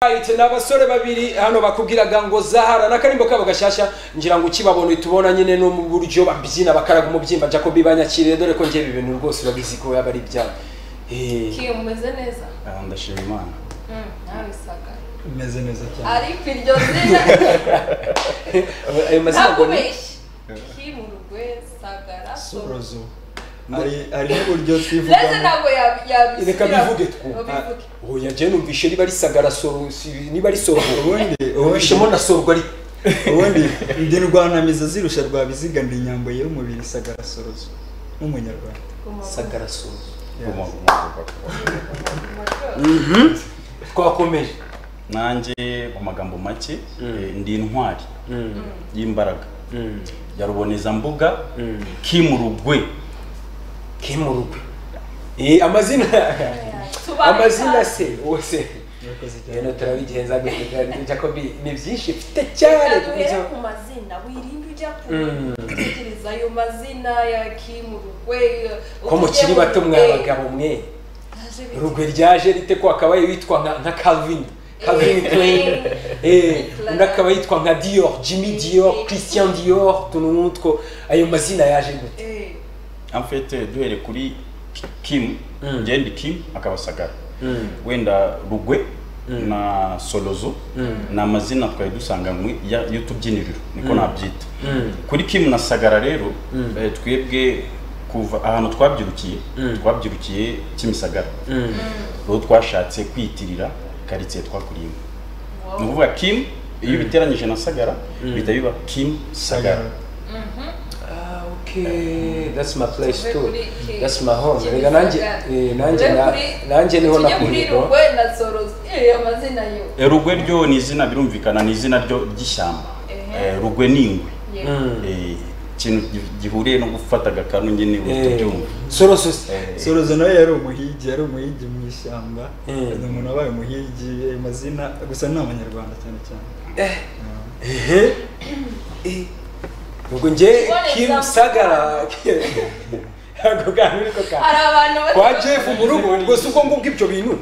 Right, ni abasore babiri hano bakubwiraga ngo zahara n'akarimbo kabo gashyashya ngira ngo ukibabona tubona nyine no mu buryo babyina bakaraga umubyimba jacobi banyakiriye dore ko njyewe ibintu rwose urabizi ko yaba ari ibyabo Eh, kiyo mumeze neza Ah, ndashima imana Mm, nawe saga imeze neza cyane ariko iryo zina ayo mazina ngo ni nakubeshye kimurwe sagara surozo hari hari n'uburyo leze twivugamo ntabwo yabi- yabisubiramo. reka bivuge two Babivuge. oya njyewe numvishe niba ari sagara soro si- niba ari soro ubundi ubundi ubishemo na sorwa ari ubundi ndi rwanamiza zirusha rwa biziga ndi inyambo y'umubiri sagara sorozo n'umunyarwanda Guma, sagara soro Guma, guma, guma, guma. guma, guma. twakomeje nanjye mu magambo make Mm. eh, ndi intwari y'imbaraga Mm. ya rubonezambuga Mm. kimurugwe kimurugwe Eh, amazina Tubareka. amazina se wose urakoze cyane rero turabigenza jacobi ni byinshi mfite cyane Reka duhere kubyo ku mazina wirinde ujya ku- Mm. gutekereza ayo mazina ya kimurwe ko mukiri bato mwa bagabo mwe rugwe ryaje rite ko akabaye witwa nka- nka calvin calvin klein eh, undi akaba yitwa nka dior jimmy dior christian dior utuntu nk'utwo ayo mazina yaje gute amfete duhere kuri kim Mm. njye ndi kim akabasagara wenda rugwe Mm. na solozo Mm. ni amazina twari dusanganywe ya- y'utubyiniriro niko Mm. nabyita Mm. kuri kim na sagara rero Mm. eh, twebwe kuva ahantu twabyirukiye Mm. twabyirukiye kimisagara Mm. rero twashatse kwiyitirira karitsiye twakuriyemo ni ukuvuga kim iyo ubiteranyije na sagara bihita biba kim sagara sagara Ah, okay. That's my place Tuve too. kuri Kim. That's my home. Kim Rega nanjye Sagara. eh, nanjye Tuve na- kuri- nanjye niho tujye kuri nakumirwa. rugwe na sorozo Eh, amazina yo Eh, rugwe ryo ni izina birumvikana ni izina ryo ry'ishyamba Ehe. Eh, rugwe ni ingwe Yeah. Mm. Eh, ikintu gi- gihuriye no gufata agakanu nyine uhita Eh, ubyumva Sorosos. Eh, sorozo nawe yari umuhigi yari umuhigi mu ishyamba Mm. ni umuntu wabaye umuhigi ayo mazina gusa ni abanyarwanda cyane cyane Ehe. Eh. Ubwo njye What Kim example? Sagara. Ako kantu niko ka. hari abantu bati- Kwa Jeff mu rugo rwose ubwo ngubwo ibyo bintu.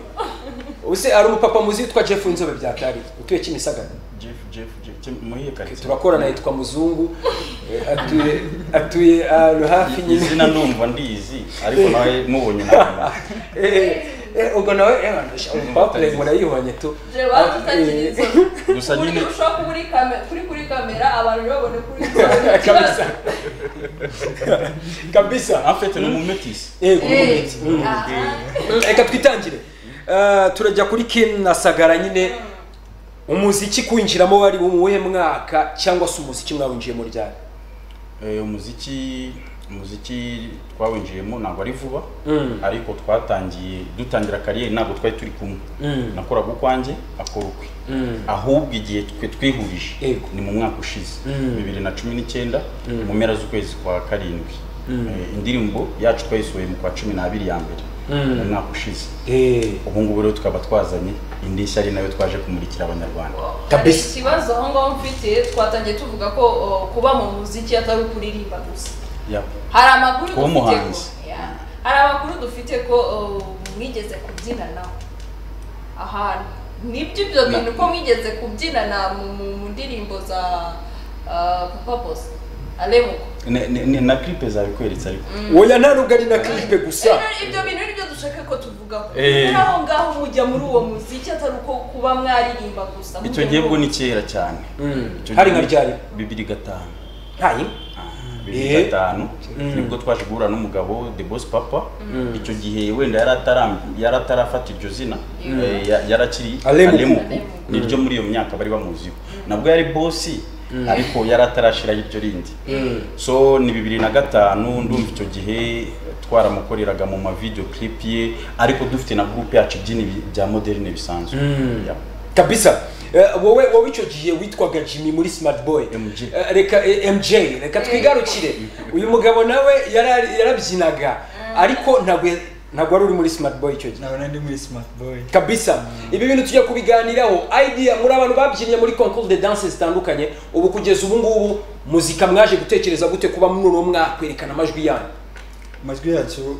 Use ari umupapa muzi witwa Jeff Inzobe byatari. Utuye Kimisagara. jeff jeff jeff Kim- muhiye karitsiye Turakorana yitwa Muzungu. Eh, Atuye atuye ahantu hafi Ni nyine. izina ndumva ndizi ariko nawe mubonye nawe Eh, eh, ubwo nawe eh, bandusha, urupapuro murayibonye tu Je, badutakiriza. Gusa Kuri- nyine- ushobora kuba uri kame- kuri kuri kamera abantu babone kuri kamera kabisa kabisa afite ni umumetisi yego Eh, Mm. aha. reka twitangire Eh, turajya kuri kim na sagara nyine umuziki kwinjiramo wari umuhe mwaka cyangwa se umuziki mwawinjiye mu ryari Eh, umuziki umuziki twawinjiyemo ntabwo ari vuba Mm. ariko twatangiye dutangira kariyeri ntabwo twari turi kumwe Mm. nakoraga ukwanjye akora ukwe Mm. ahubwo igihe twe twihurije Yego. ni mu mwaka ushize Mm. bibiri na cumi n'icyenda mu mpera z'ukwezi kwa karindwi Eh, indirimbo yacu twayisohoye mu kwa cumi n'abiri ya mbere Mm. mu mwaka ushize Eh, ubu ngubu rero tukaba twazanye indi nshya ari nayo twaje kumurikira abanyarwanda Hari kabisa ikibazo aho ngaho mfite twatangiye tuvuga ko o, kuba mu muziki atari ukuririmba gusa Yeah. hari amakuru Kuba dufite ko umuhanzi. Yeah. hari amakuru dufite ko o, mwigeze kubyina nawe ahantu nibyo ibyo Na- bintu ko mwigeze kubyina na mu, mu, mu ndirimbo za ah, papa bose alemuko Ne- ne- ne- na clipe zabikweretse ariko oya nta nubwo ari na clipe gusa Rero ibyo bintu ni byo dushaka ko tuvugaho Eh. muri aho ngaho mujya muri uwo muziki atari uko kuba mwaririmba gusa icyo mujya gihe muri bwo uwo- ni kera cyane Mm. Icyo hari gihe nka ni ryari bibiri gatanu ntayi bibiri Eh. gatanu Mm. nibwo twaje guhura n'umugabo the boss papa icyo gihe wenda yari ataram- yari atarafata iryo zina eh, ya- yari akiri Alemuku. alemuku Alemuku. ni ryo muri iyo myaka bari bamuziho nabwo yari bosi ariko yari atarashiraho iryo rindi so ni bibiri na gatanu ndumva icyo gihe twaramukoreraga mu ma video clip ye ariko dufite na groupe yacu ibyina ibi- bya moderne bisanzwe Yeah. kabisa Eh, wowe wowe icyo gihe witwaga jimmy muri smart boy MJ. Eh, reka eh, mj reka twigarukire uyu mugabo nawe yara- yarabyinaga ariko ntabwo ya- ntabwo wari uri muri smart boy icyo gihe nabona ndi muri smart boy kabisa ibi bintu tujya kubiganiraho idea muri abantu babyinnye muri concours de danse zitandukanye ubu kugeza ubu ngubu muzika mwaje gutekereza gute kuba muri uwo mwakwerekana amajwi yanyu amajwi yacu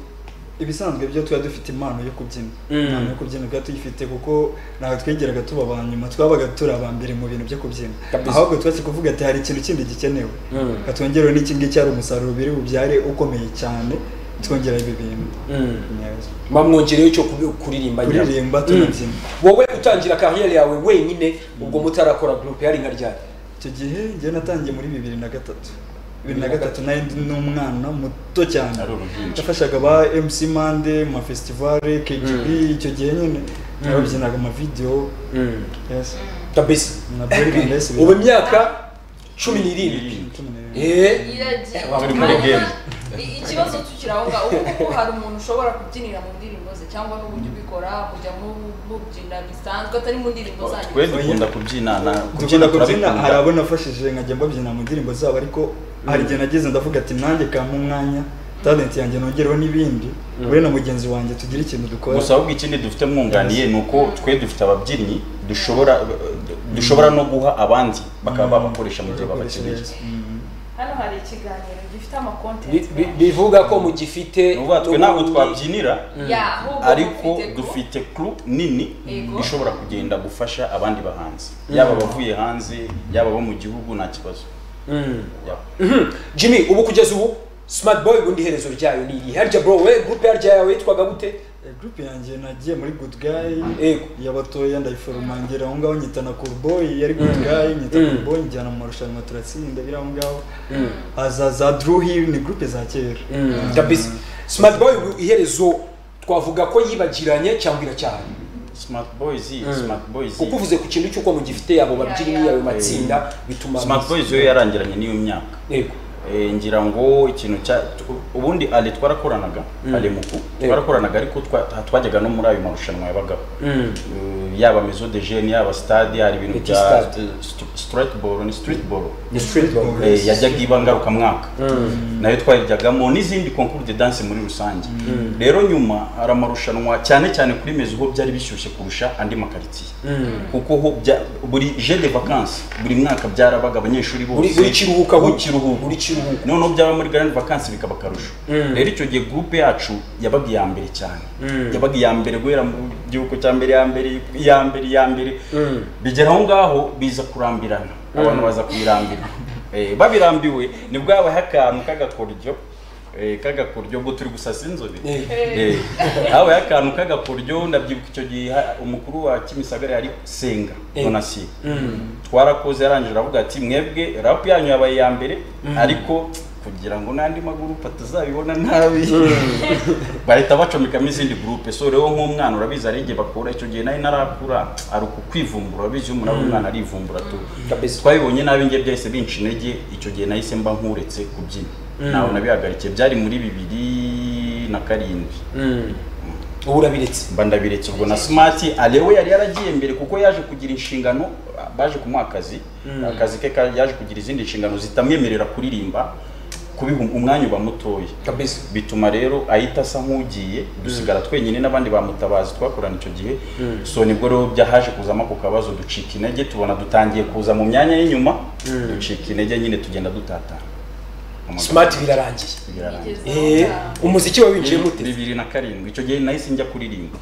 ibisanzwe byo tuba dufite impano yo kubyina Mm. impano yo kubyina tuba tuyifite kuko ntabwo twigeraga tuba aba nyuma twabaga turi aba mbere mu bintu byo kubyina Kabisa. ahubwo twese kuvuga ati hari ikintu kindi gikenewe Mm. katwongereho n'iki ngiki hari umusaruro biri bubyare ukomeye cyane twongera ibi bintu Mm. Neza. mba mwongereyeho cyo kubi- kuririmba nyabyo. Kuririmba, Mm. tunabyina. wowe utangira kariyeri yawe wenyine ubwo mutarakora gurupe yari nka ryari icyo gihe njyewe natangiye muri bibiri na gatatu bibiri na gatatu nari ndi n'umwana muto cyane Ari uruhinja. yafashaga ba mc mande ma festivale kgb icyo gihe nyine babyinaga amavidewo yes kabisa na Bralirwa ndahise ubu imyaka cumi n'irindwi Irindwi. cumi n'irindwi. Eh, Iragiye. Turi muri Hanyuma, game. i- ikibazo tukiri aho ngaho ubu kuko hari umuntu ushobora kubyinira mu ndirimbo ze cyangwa n'uburyo ubikora kujya mu- mubyina bisanzwe atari mu ndirimbo zanyu twe dukunda kubyinana dukunda kubyina hari abo nafashije nkajya mbabyina mu ndirimbo zabo ariko hari igihe nageze ndavuga ati nanjye kampa umwanya talent yanjye nongereho n'ibindi we na mugenzi wanjye tugire ikintu dukora gusa ahubwo ikindi dufite mwunganiye ni uko twe dufite ababyinnyi dushobora dushobora no guha abandi bakaba babakoresha mu gihe babakeneye Bakoresha neza. hano hari ikiganiro bi- gifite bi- amakontenti bivuga ko mugifite ni ukuvuga twe ntabwo twabyinira ariko dufite crew nini Yego. ishobora kugenda gufasha abandi bahanzi yaba abavuye hanze yaba abo mu gihugu nta kibazo Mm. yaba Mhm. jimmy ubu kugeza ubu smart boy ubundi iherezo ryayo ni irihe harya bro we gurupe harya yawe yitwaga gute Eh, group yanjye nagiye muri good guy Yego. y'abatoya ndayiforoma ngera aho ngaho nyita na cool boy yari good Mm. guy nyita Mm. cool boy njyana mu marushanwa turatsinda biri aho ngaho haza za drew hill ni group za kera kabisa smart boy ubu iherezo twavuga ko yibagiranye cyangwa iracyahari smart boys smart boys kuko uvuze ku kintu cy'uko mugifite abo babyinnyi ayo matsinda bituma smart boys yo yarangiranye n'iyo myaka yego Eh, ngira ngo ikintu cya tu- ubundi ale twarakoranaga ale muku twarakoranaga ariko twa- twajyaga no muri ayo marushanwa yabagaho Eh, yaba mezo de jeunes yaba stade hari ibintu Iki bya stade? straight ball ni street ball ni street boy Mm. Eh, yajyaga iba ngarukamwaka nayo twayiryagamo n'izindi concours de danse muri rusange rero nyuma hari amarushanwa cyane cyane kuri mezo ho byari bishyushye kurusha andi makaritsiye kuko ho bya- buri je de vacances buri mwaka byarabaga abanyeshuri bose buri buri kiruhuka buri buri kiruhuko buri kiruhuko noneho byaba muri grand vacances bikaba akarusho Mm. rero icyo gihe groupe yacu yabaga iya mbere cyane yabaga iya mbere guhera mu gihugu cya mbere iya mbere iya mbere iya mbere Mm. bigera aho ngaho biza kurambirana abantu baza kubirambira Eh, babirambiwe nibwo habaye akantu k'agakoryo eh, k'agakoryo ubwo turi gusasa inzobe Eh. Eh, habaye akantu k'agakoryo ndabyibuka icyo gihe ha- umukuru wa kimisagara yari senga Eh. bonasi Mm. twarakoze yarangije aravuga ati mwebwe rap yanyu yabaye iya mbere ariko kugira ngo n'andi magurupe atazabibona nabi bahita bacomekamo izindi gurupe so rero nk'umwana urabizi hari igihe bakura icyo gihe nayo narakura ari uku kwivumbura urabizi iyo umuntu ari umwana arivumbura tu Kabisa. twabibonye nabi njye byahise binca intege icyo gihe nahise mba nkuretse kubyina ntawe nabihagarikiye byari muri bibiri na karindwi Mm. ubu urabiretse mba ndabiretse ubwo na smart alewe yari yaragiye mbere kuko yaje kugira inshingano baje kumuha akazi akazi ke ka- yaje kugira izindi nshingano zitamwemerera kuririmba kubiha um- umwanya uba mutoya kabisa bituma rero ahita asa nk'ugiye dusigara twenyine n'abandi bamutabazi twakorana icyo gihe so nibwo rero byahaje kuzamo ako kabazo ducika intege tubona dutangiye kuza mu myanya y'inyuma ducika intege nyine tugenda dutatana smart birarangiye birarangiye Eh, umuziki wawe winjiye mute bibiri na karindwi icyo gihe nahise njya kuririmba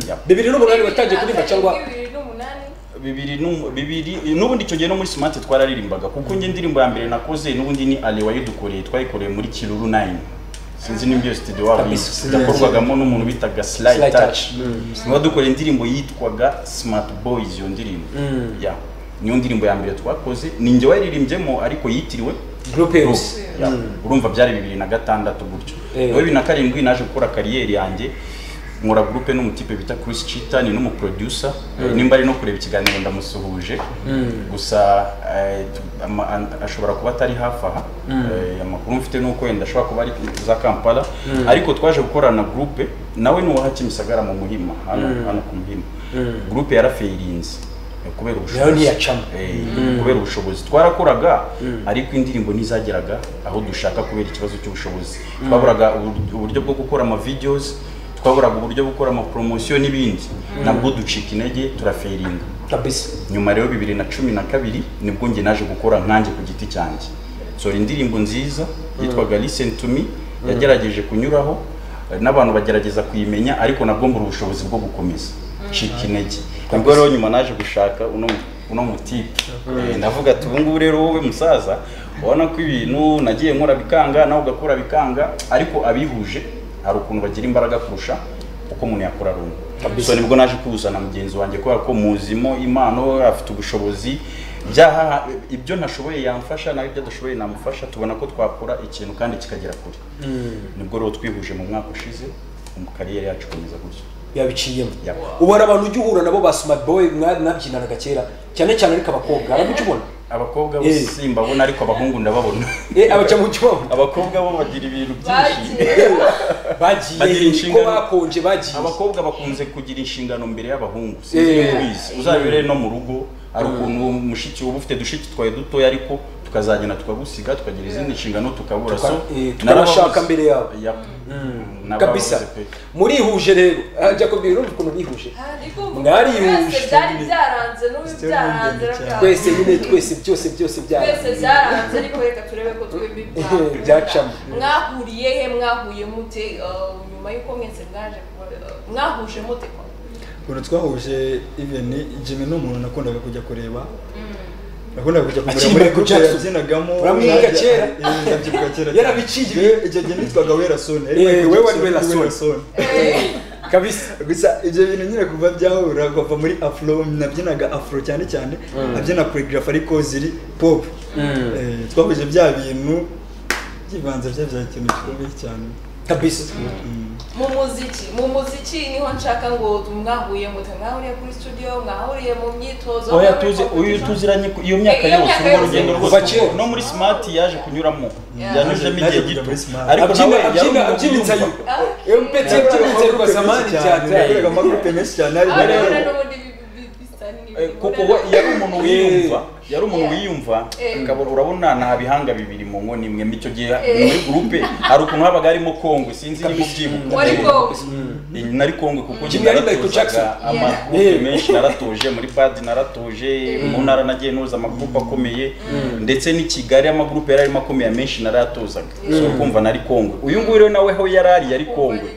Ya. bibiri n'umunani watangiye kuririmba cyangwa bibiri n'umunani bibiri nu- bibiri n'ubundi icyo gihe no muri smart twararirimbaga kuko njye indirimbo ya mbere nakoze n'ubundi ni ale wayidukoreye twayikoreye muri kiruru 9 sinzi nimba iyo studio waba Kabisa. izi. yakorwagamo n'umuntu bitaga Sly slide touch Touch. wadukoreye indirimbo yitwaga smart boys iyo ndirimbo Ya. niyo ndirimbo ya mbere twakoze ni njye wayiririmbyemo ariko yitiriwe groupe Group. yose Ya. urumva byari bibiri na gatandatu gutyo Eh. nawe bibiri na karindwi naje gukora kariyeri yanjye nkora gurupe n'umutipe bita Chris Chita ni n'umuproducer nimba ari no kureba ikiganiro ndamusuhuje gusa eh, ama- an- ashobora kuba atari hafi aha Eh, amakuru mfite nuko wenda ashobora kuba ari za Kampala ariko twaje gukorana gurupe nawe ni uwaha Kimisagara mu Muhima hano hano ku Muhima gurupe yarafeirinze kubera Nayo ubushobozi ntiyacamo. Eh, kubera ubushobozi twarakoraga ariko indirimbo ntizageraga aho dushaka kubera ikibazo cy'ubushobozi twaburaga ubur- uburyo bwo gukora ama videos twaburaga uburyo bwo gukora ama promotion n'ibindi nabwo ducika intege turaferinga kabisa nyuma rero bibiri na cumi na kabiri nibwo njye naje gukora nkanjye ku giti cyanjye sora indirimbo nziza yitwaga listen to me yagerageje kunyuraho n'abantu bagerageza kuyimenya ariko nabwo mbura ubushobozi bwo gukomeza ncika intege nibwo rero nyuma naje gushaka uno uno mutipe Eh, ndavuga ati ubu ngubu rero wowe musaza ubona ko ibintu nagiye nkora bikanga nawe ugakora bikanga ariko abihuje hari ukuntu bagira imbaraga kurusha uko umuntu yakora rumwe so nibwo naje kuwuzana mugenzi wanjye kubera ko muzimo impano afite ubushobozi byaha ibyo ntashoboye yamfasha naho ibyo adashoboye namufasha tubona ko twakora ikintu kandi kikagera kure nibwo rero twihuje mu mwaka ushize mu kariyeri yacu ikomeza gutyo yabiciyemo Ya. ubona abantu ujya uhura nabo ba smart boy mwa- mwabyinanaga kera cyane cyane ariko abakobwa aramuca ubona abakobwa bo Eh. simbabona ariko abahungu ndababona Eh, abaca mu cyuma abakobwa bo bagira ibintu byinshi bagiye Bagira bagiye ko inshingano. bakonje bagiye abakobwa bakunze kugira inshingano mbere y'abahungu sinzi niba Eh. ubizi uzabire no mu rugo hari ukuntu mushiki uba ufite dushiki twawe dutoya ariko tukazagenda tukagusiga tukagira izindi nshingano tukabura Tuka- so eh, narababuze. tukabashaka mbere yabo. Yap. Narababuze kabisa pe. murihuje rero Ah, Jacob urumva ukuntu bihuje Mwarihuje. mwese byari byaranze n'ubu Still byaranze moving cyane. twese nyine twese byose byose twese byara byaranze ariko reka turebe ko twembi Eh, byacamo. mwahuriye he mwahuye mute eh, nyuma y'uko mwese mwaje kuba- eh, mwahuje mute kwa ukuntu twahuje iveni jimmy ni umuntu nakundaga kujya kureba nakundaga kujya kumureba Akiri muri Michael groupe Jackson. yabyinagamo Uramwiga najya- kera. Eh, ndabyibuka kera Yarabiciye. Yewe, icyo gihe nitwaga wera soni ari Eh, Michael wewe Jackson, wari Wera ni Soni. kabisa gusa ibyo bintu nyine kuva byahura kuva muri afro nabyinaga afro cyane cyane abyina choreograph ariko ziri pop Eh, twahuje bya bintu byivanze bya bya kintu gikomeye cyane kabisa Mm. mu muziki mu muziki niho nshaka ngo mwahuye mute mwahuriye kuri studio mwahuriye mu myitozo oya mwahuriye tuzi mu uyu competition. tuziranye ku- iyo myaka Iyo yose myaka urwo yose. rugendo Kuva rwose kera. no muri smart yaje kunyuramo Yeah. yanyuzemo Yaje igihe kujya gito muri Smart. ariko Abyina- nawe yari abyina- umuntu abyina wiyumva. insayuko. Okay. Mpeti yabyinitse rwa zamani cyane yakoreraga amagurupe menshi cyane Ah, harimo urabona rero n'ubundi bi- bi- bisa ni- Eh, kuko urabona- we yari umuntu wiyumva yari umuntu Yeah. wiyumva Eh. akabura urabona nta bihanga bibiri mu nkono imwe icyo gihe Eh. muri gurupe hari ukuntu habaga harimo kongwe sinzi niba ubyibuka wari kongo Eh, nari kongwe kuko njye Jimmy yari Michael naratozaga Jackson. amakupe Eh. menshi naratuje muri badi naratuje mu ntara nagiye noza amagurupe akomeye ndetse n'i Kigali amagurupe yari arimo akomeye menshi naratozaga so uri kumva nari kongwe uyu nguyu rero nawe aho yari ari yari kongwe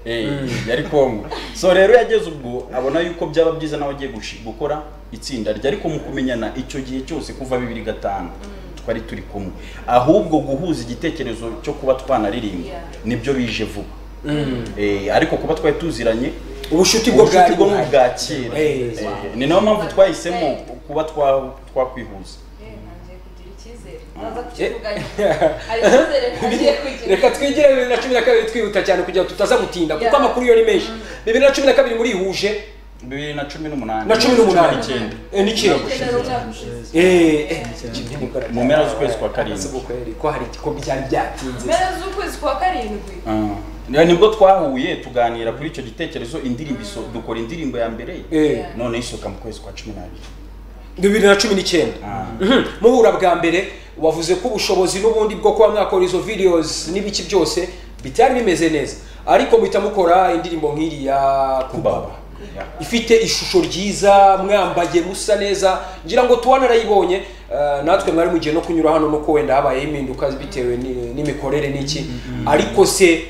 Eh, yari kongo so rero yageze ubwo abona yuko byaba byiza nawe agiye gushi- gukora itsinda rye ariko mu kumenyana icyo gihe cyose kuva bibiri gatanu twari turi kumwe ahubwo guhuza igitekerezo cyo kuba twanaririmba Yeah. nibyo bije vuba Eh, ariko kuba twari tuziranye ubucuti bwo ubucuti bwari bwo mu buhari. bwa kera Eh. Eh, ni nayo mpamvu twahisemo kuba twa- twakwihuza Eh, ntangiye kugira icyizere. Ndaza Eh. kukivuganya. Hari icyizere ntangiye kugira. reka twigire bibiri na cumi na kabiri twihuta cyane kugira ngo tutaza gutinda kuko Yeah. amakuru yo ni menshi bibiri na cumi na kabiri murihuje bibiri na cumi n'umunani na cumi n'umunani n'icyenda. Eh, n'icyenda Icyenda n'umwaka ushize. Eh, Mu mpera z'ukwezi kwa karindwi. ko hari ko byari byatinze Mpera z'ukwezi kwa karindwi. Ah. nibwo twahuye tuganira kuri icyo gitekerezo indirimbo iso- dukora indirimbo ya mbere Eh, none isohoka mu kwezi kwa cumi n'abiri bibiri na cumi n'icyenda Mhm. muhura bwa mbere wavuze ko ubushobozi n'ubundi bwo kuba mwakora izo videos n'ibiki byose bitari bimeze neza ariko muhita mukora indirimbo nk'iriya kubaba kubaba Ya. ifite ishusho ryiza mwambaye musa neza ngira ngo tuba narayibonye eh, natwe mwari mugiye no kunyura hano nuko wenda habaye impinduka bitewe ni- n'imikorere n'iki ariko se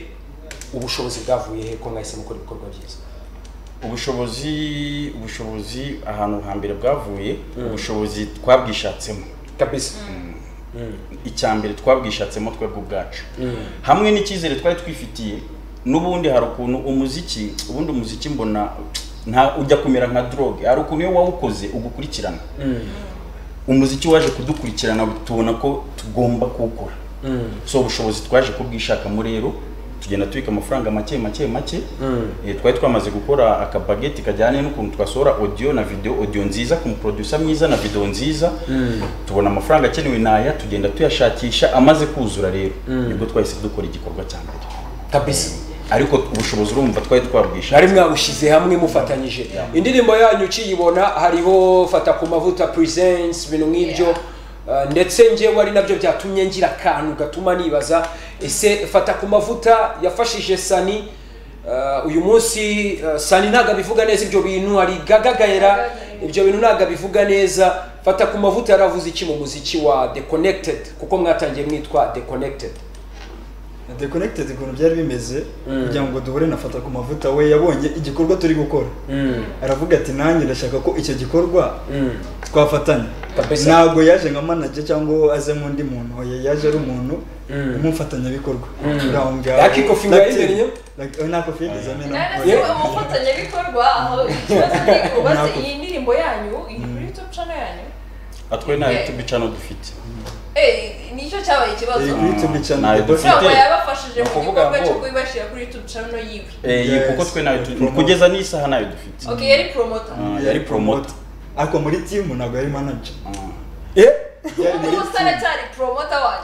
ubushobozi bwavuye he ko mwahise mukora ibikorwa byiza ubushobozi ubushobozi ahantu hambere bwavuye ubushobozi twabwishatsemo kabisa icya mbere twabwishatsemo twebwe ubwacu hamwe n'icyizere twari twifitiye n'ubundi hari ukuntu umuziki ubundi umuziki mbona nta ujya kumera nka drogue hari ukuntu iyo wawukoze ugukurikirana umuziki waje kudukurikirana tubona ko tugomba kuwukora so ubushobozi twaje kubwishakamo rero tugenda tubika amafaranga make make make Eh, twari twamaze gukora akabageti kajyanye n'ukuntu twasohora audio na video audio nziza ku muproducer mwiza na video nziza tubona amafaranga akenewe naya tugenda tuyashakisha amaze kuzura rero nibwo twahise dukora igikorwa cya mbere kabisa ariko ubushobozi urumva twari twabwisha mwari mwabushize hamwe mufatanyije indirimbo yanyu ukiyibona hariho fata ku mavuta presents ibintu nk'ibyo Uh, ndetse ngewe ari nabyo byatumye ngira akantu gatuma nibaza ese fata ku mavuta yafashije sani Uh, uyu munsi uh, sani ntabwo abivuga neza ibyo bintu hari gagagayera ibyo bintu ntabwo abivuga neza fata ku mavuta yaravuze iki mu muziki wa the connected kuko mwatangiye mwitwa the connected dekonegitedi ukuntu byari bimeze kugira ngo duhure na fata ku mavuta we yabonye igikorwa turi gukora aravuga ati nanjye ndashaka ko icyo gikorwa twafatanya Kabisa. ntabwo yaje nka manager cyangwa aze nk'undi muntu oya yaje ari umuntu umufatanyabikorwa Uraho ngaho. Lucky Coffee Lucky- wayizanye? Lucky- oya, nta kofi yigeze amena Nari nasi umufatanyabikorwa aho ikibazo ni ubaze iyi ndirimbo yanyu iri kuri YouTube channel yanyu atwe nta youtube channel dufite Eh, nicyo cyabaye ikibazo iri kuri YouTube channel Ntayo Dufite- dufite. ntabwo yabafashije mu Ukuvuga gikorwa ngo- cyo kubibashyira kuri YouTube channel yiwe Eh, Yes. kuko twe nayo Promote. kugeza n'isaha nayo dufite ok yari promoter Ah, yari promoter ariko muri timu ntabwo yari manager Ah. yari muri ubu team. cyari promoter wanyu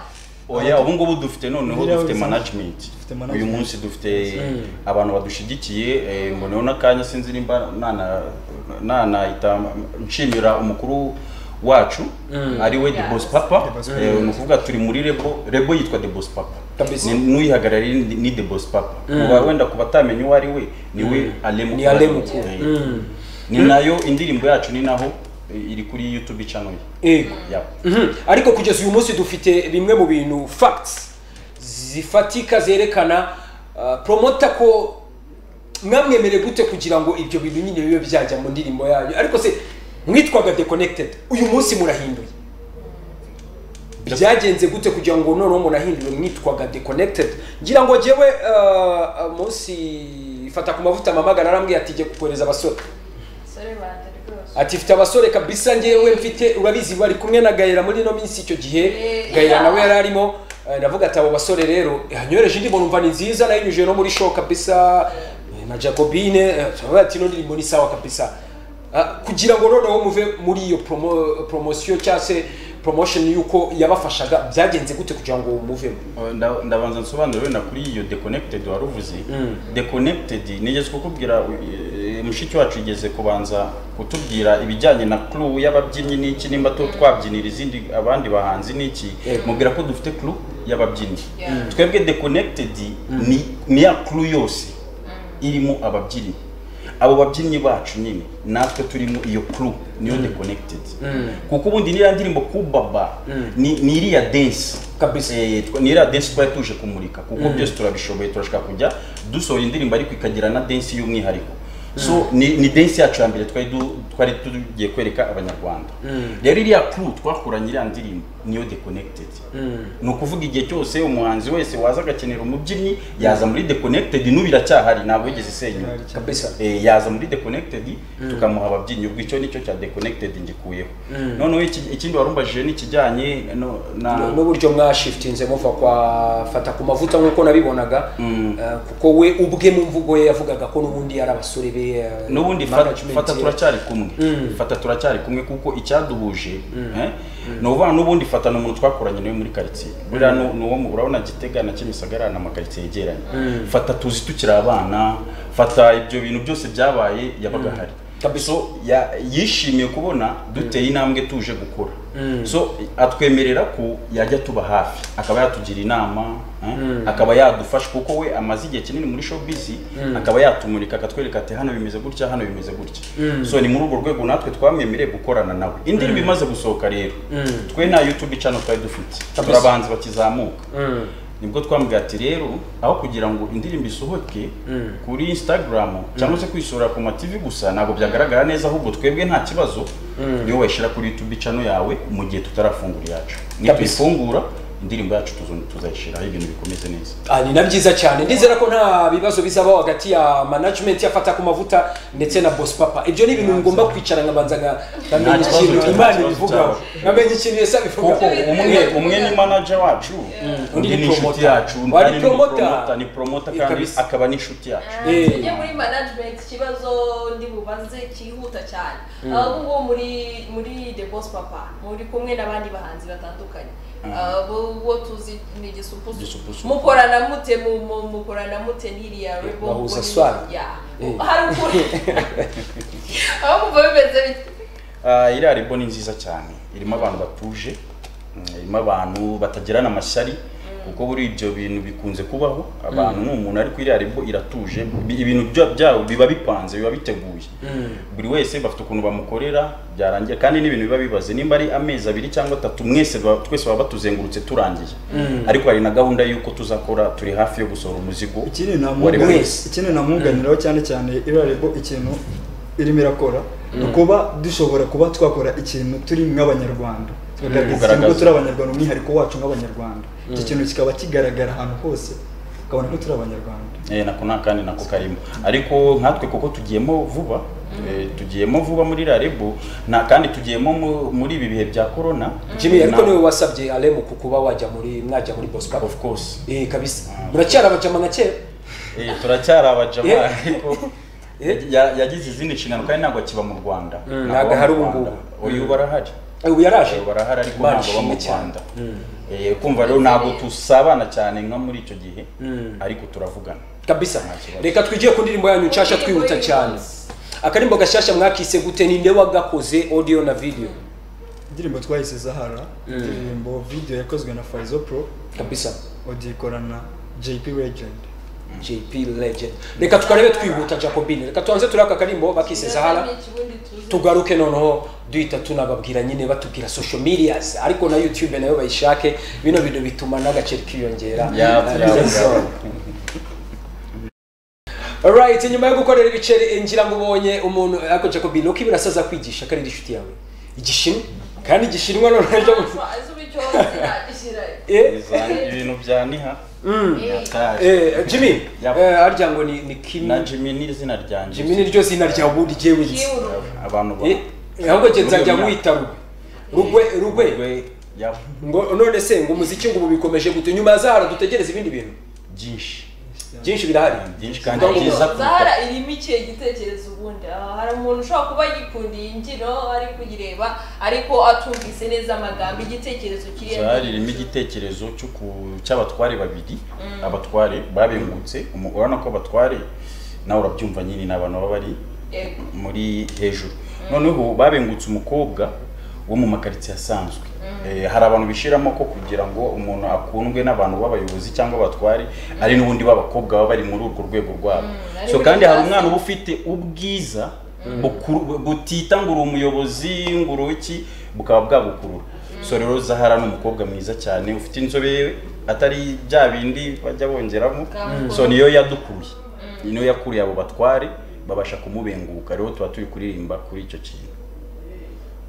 oya ubu ngubu dufite noneho Biriya dufite bisanzwe. management Dufite management. uyu munsi dufite abantu badushyigikiye eh, mboneho n'akanya sinzi nimba nana- nanahita nshimira umukuru wacu ari we The Boss Yes. papa The Boss Eh, ni ukuvuga turi muri rebo rebo yitwa The Boss papa Kabisa. Ni- n'uyihagarariye ni ni The Boss papa Uba- wenda ku batamenya uwo ari we ni we alemu ni alemuko Eh, ni nayo indirimbo yacu ni naho eh, iri kuri youtube channel ye yego Yeah. Mhm. ariko kugeza uyu munsi dufite bimwe mu bintu facts zifatika zerekana ah, promota ko mwamwemere gute kugira ngo ibyo bintu nyine bibe byajya mu ndirimbo yanyu ariko se mwitwaga deconnected uyu munsi murahinduye byagenze gute kugira ngo noneho munahindure mwitwaga deconnected ngira ngo njyewe ah, ah, munsi fata ku mavuta amamagana arambwira ati jye kukohereza abasore sore bande rwose ati mfite abasore kabisa ngewe mfite urabizi bari kumwe na gahera muri ino minsi icyo gihe Eh, gahera yeah. nawe yari arimo eh, ndavuga ati abo basore rero yanyoreje indirimbo numva ni nziza nayinyujije no muri show kabisa eh, na jacobine eh, turavuga ati ino ndirimbo ni sawa kabisa Ah, kugira ngo noneho muve muri iyo promo, promosiyo cyangwa se promotion y'uko yabafashaga byagenze gute kugira ngo muvemo Nda- ndabanza nsobanure wenda kuri iyo deconnected wari uvuze deconnected nigeze kukubwira eh, mushiki wacu yigeze kubanza kutubwira ibijyanye na crew y'ababyinnyi n'iki nimba tu- twabyinira izindi abandi bahanzi n'iki Yego. mubwira ko dufite crew y'ababyinnyi Yeah. Mm. twebwe deconnected ni, ni ya crew yose irimo ababyinnyi abo babyinnyi bacu nyine natwe turimo iyo crew niyo deconnected kuko ubundi niriya ndirimbo kubaba ni, ni iriya dance Kabisa. Eh, twa- ni iriya dance twari tuje kumurika kuko byose turabishoboye turashaka kujya dusohora indirimbo ariko ikagira na dance y'umwihariko so ni, ni dance yacu ya mbere twari du- twari tugiye kwereka abanyarwanda rero iriya crew twakoranye iriya ndirimbo niyo deconnected ni ukuvuga igihe cyose umuhanzi wese waza agakenera umubyinnyi yaza muri deconnected n'ubu iracyahari ntabwo yigeze isenyuka kabisa Eh, yaza muri deconnected tukamuha ababyinnyi ubwo icyo nicyo cya deconnected ngikuyeho noneho iki- ikindi warumbajije ni ikijyanye no- na n'uburyo mwashiftinze muva kwa fata ku mavuta nk'uko nabibonaga eh, kuko we ubwe mu mvugo ye yavugaga ko n'ubundi ari abasore be eh, n'ubundi fa- management fata ye. turacyari kumwe fata turacyari kumwe kuko icyaduhuje eh, ni ukuvuga n'ubundi fata ni umuntu twakoranye nawe muri karitsiye buriya ni- ni uwo mu- urabona gitega na kimisagara ni amakaritsiye yegeranye fata tuzi tukiri abana fata ibyo bintu byose byabaye yabaga ahari Kabisa. so ya- yishimiye kubona duteye intambwe tuje gukora so atwemerera ko yajya tuba hafi akaba yatugira inama eh, akaba yadufasha kuko we amaze igihe kinini muri showbiz akaba yatumurika akatwereka ati hano bimeze gutya hano bimeze gutya so ni muri urwo rwego natwe twamwemereye gukorana nawe indirimbo imaze gusohoka rero twe nta youtube channel twari dufite Kabisa. turabanza bakizamuka nibwo twambwiye ati rero aho kugira ngo indirimbo isohoke kuri instagram cyangwa se kuyisura ku mativi gusa ntabwo byagaragara neza ahubwo twebwe nta kibazo niyo wayishyira kuri youtube channel yawe mu gihe tutarafungura iyacu nituyifungura indirimbo yacu tuzo- tuzayishyiraho ibintu bikomeze neza Ah, ni na byiza cyane ndizera ko nta bibazo bizabaho hagati ya management yafata ku mavuta ndetse na boss papa ibyo ni ibintu ngomba kwicara nkabanza nka- nkamenya kibazo ikintu cyaba, imana nta kibazo ibivugaho cyaba. nkamenya ikintu yesa bivugaho kuko umwe umwe ni manager wacu undi ni inshuti promoter. yacu undi Wari ni promoter. promoter, ni promoter Eh, kandi kabisa. akaba n'inshuti yacu Eh. tujye muri management ikibazo ndi bubaze cyihuta cyane ahubwo ngubu muri muri the boss papa muri kumwe n'abandi bahanzi batandukanye abo bo tuzi ni Igisupusupu. igisupusupu mukorana mute mu mu- mukorana mute n'iriya rebo bahuza muri- swag. Yeah. Eh. hari ukuri aho kumva bimeze bite Ah, iriya rebo ni nziza cyane irimo abantu batuje mm, irimo abantu batagirana amashyari kuko buri ibyo bintu bikunze kubaho abantu ni umuntu ari kwiriya aribwo iratuje bi- ibintu bya- byabo biba bipanze biba biteguye buri wese bafite ukuntu bamukorera byarangira kandi n'ibintu biba bibaze nimba ari amezi abiri cyangwa atatu mwese ba- twese baba batuzengurutse turangiye ariko hari na gahunda y'uko tuzakora turi hafi yo gusohora umuzigo ikindi wari namuga- wese ikindi namunganiraho cyane cyane iriya rebo ikintu irimo irakora ni ukuba dushobora kuba twakora ikintu turi nk'abanyarwanda tukagaragaza ikintu ko Kugaragaza. turi abanyarwanda umwihariko wacu nk'abanyarwanda iki kintu kikaba kigaragara ahantu hose ukabona ko turi abanyarwanda Eh, nako nta kandi nako karimo ariko nkatwe kuko tugiyemo vuba eh, tugiyemo vuba muri rarebo nta kandi tugiyemo mu- muri ibi bihe bya corona jimmy ariko Na- niwe wasabye aremu ku kuba wajya muri mwajya muri bosco of course eh kabisa muracyari abajama nka kera Eh, turacyari abajama Yeah. ariko Yeah. ya- yagize izindi nshingano kandi ntabwo akiba mu rwanda Mm, Ntabwo ntabwo aba hari mu ubu Rwanda. ngubu. uyu Mm. barahari Eh, ubu yaraje Uyu barahari ariko Imana ntabwo aba mu ishimwe cyane. rwanda Eh, kumva rero ntabwo tusabana cyane nka muri icyo gihe ariko turavugana kabisa Nta kibazo. reka twigiye ku ndirimbo yanyu nshasha twihuta cyane akarimbo gashyashya mwakise gute ninde wagakoze audio na video indirimbo twahise zahara indirimbo video yakozwe na farizo pro kabisa odikora na jp legend jp legend reka tukarebe twihuta jacobine reka tubanze turi aka karimbo bakise zahara tugaruke noneho duhita tunababwira nyine batubwira social medias ariko na youtube nayo bayishake bino bintu bituma n'agaciro kiyongera Yeah, Eh, yeah. Alright, nyuma yo gukorera ibiceri ngira ngo ubonye umuntu ariko Jacobine uko ibirasaza kwigisha kandi inshuti yawe igishinwa kandi igishinwa noneho ejo bundi- eh Iza- ibintu bya niha yataje eh Jimmy Yep. eh harya ngo ni ni Kim na jimmy ni izina ryanjye Jimmy niryo zina rya ubundi je wizi abantu ba eh ahubwo je nzajya Rugwe. mwita rugwe rugwe rugwe Rugwe, ya ngo none se ngo umuziki ngo ubu bikomeje gute nyuma ya Zahara dutegereze ibindi bintu byinshi byinshi birahari byinshi kandi Ariko byiza kuruta zahara irimo ikihe gitekerezo ubundi Ah, hari umuntu ushobora kuba yikundiye imbyino ari kuyireba ariko atumvise neza amagambo igitekerezo kiri zahari irimo igitekerezo cyo ku- cy'abatware babiri abatware babengutse umu- urabona ko abatware nawe urabyumva nyine ni abantu baba bari Yego. muri hejuru noneho babengutse umukobwa wo mu makaritsiye asanzwe Eh, hari abantu bishiramo ko kugira ngo umuntu akundwe n'abantu b'abayobozi cyangwa abatware ari n'ubundi b'abakobwa baba bari muri urwo rwego rwabo ari so muri kandi hari classe. umwana uba ufite ubwiza bukuru- butita ngo uri umuyobozi ngo uri iki bukaba bwabukurura so rero zahara ni umukobwa mwiza cyane ufite inzobe atari bya bindi bajya bongeramo Bwamukurura. so niyo yadukuye niyo yakuriye abo batware babasha kumubenguka rero tuba turi kuririmba kuri icyo kintu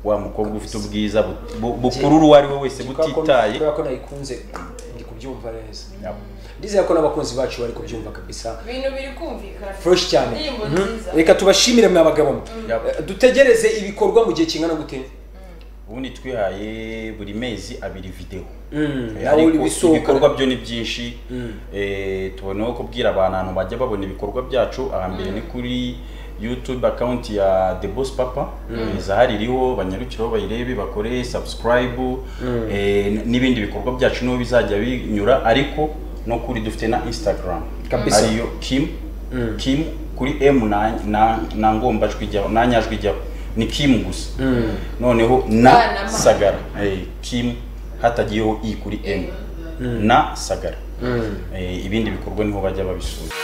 wa mukobwa ufite ubwiza bu- bu- bukurura uwo ari we wese butitaye kubera ko nayikunze ndi kubyumva neza Yap. ndizeye ko n'abakunzi bacu bari kubyumva kabisa ibintu biri kumvikana fresh cyane indirimbo Mhm. nziza reka tubashimire mwa bagabo mwe. Yap. Eh, dutegereze ibikorwa mu gihe kingana gute ubundi twihaye buri mezi abiri videwo Mm, Eh, nawe uri ariko bisohokana. ibikorwa byo ni byinshi Eh, tuboneho kubwira abantu ahantu bajya babona ibikorwa byacu ahambere ni kuri youtube account ya the boss papa Eh, zahari iriho banyarukireho bayirebe bakore subscribe eh, n- n'ibindi bikorwa byacu niho bizajya binyura ariko no kuri dufite na instagram Kabisa. ariyo kim kim kuri m na na, na ngombajwi ijyaho na nyajwi ijyaho ni kim gusa noneho na Ah, na ma. sagara Eh, kim hatagiyeho i kuri m na sagara Eh, ibindi bikorwa niho bajya babisura